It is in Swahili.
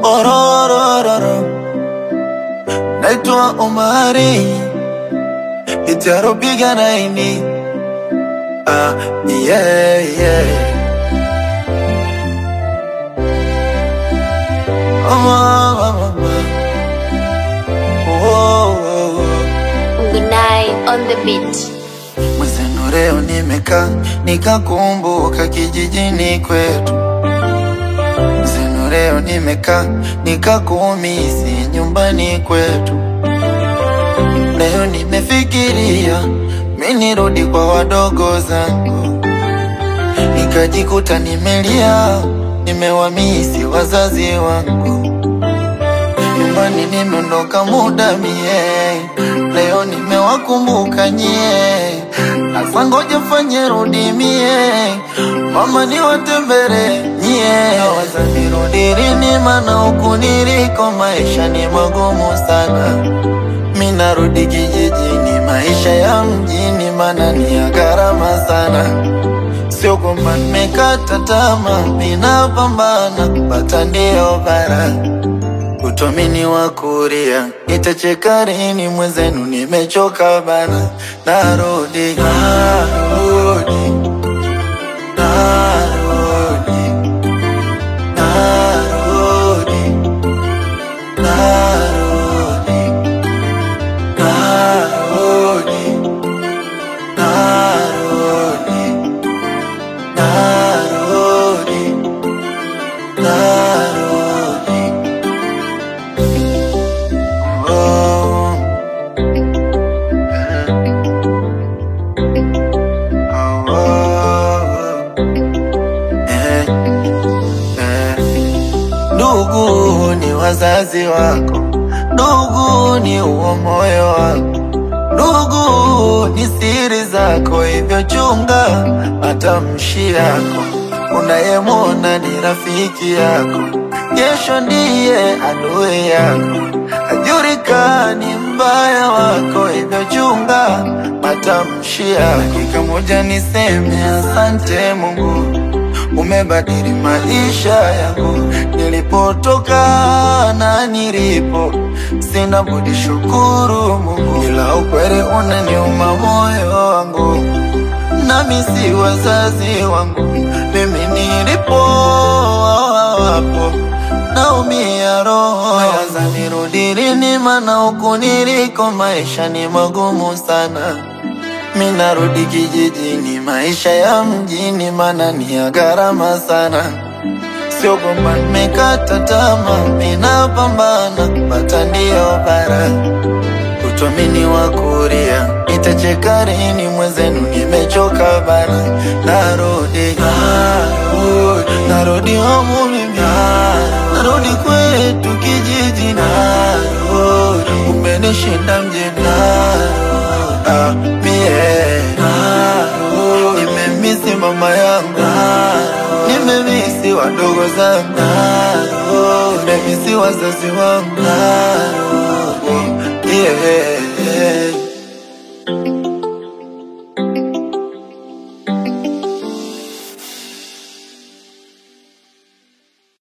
ororororo naitwa Omari itaropiga naini ah, yeah, yeah. Oh, oh, oh, oh. Oh, oh. Good night on the beat. Mwenzenu leo nimekaa nikakumbuka kijijini kwetu. Mwenzenu leo nimekaa nikakumisi nyumbani kwetu. Leo nimefikiria mi nirudi kwa wadogo zangu, nikajikuta nimelia, nimewamisi wazazi wangu. Nyumbani nimeondoka muda mie, leo nimewakumbuka nyie. Asa ngoja fanye rudi mie, mama niwatembere nyie. Waza nirudi lini, mana huku niliko maisha ni magumu sana. Mi narudi kijijini, maisha ya mjini mana ni ya gharama sana. Sio kwamba nimekata tamaa, ninapambana kupata ndio bara utomini wa kuria nitacheka lini? Mwenzenu nimechoka bana, narudi narudi narudi narudi narudi narudi narudi narudi narudi Oh. Oh, oh. Eh, eh. Ndugu ni wazazi wako, ndugu ni uo moyo wako, ndugu ni siri zako, hivyo chunga matamshi yako. Unayemwona ni rafiki yako, kesho ndiye adui yako. Hajulikani mbaya wako, hivyo chunga matamshi yako. Dakika moja niseme asante Mungu umebadili maisha yangu, nilipotoka na nilipo, sina budi shukuru Mungu, ila ukweli unaniuma moyo wangu, nami si wazazi wangu, mimi nilipo wapo naumia roho, waza nirudi lini? Mana huku niliko maisha ni magumu sana. Mi narudi kijijini, maisha ya mjini mana ni ya gharama sana. Sio kwamba nimekata tamaa, ninapambana kupata ndio bara. Utomini wa kuria nitacheka lini? Mwenzenu nimechoka bana, narudi narudi narudi homu mimi, narudi kwetu kijiji, narudi umenishinda mjini, narudi ah, mie narudi nimemisi mama yangu, nimemisi wadogo zangu, nimemisi wazazi wangu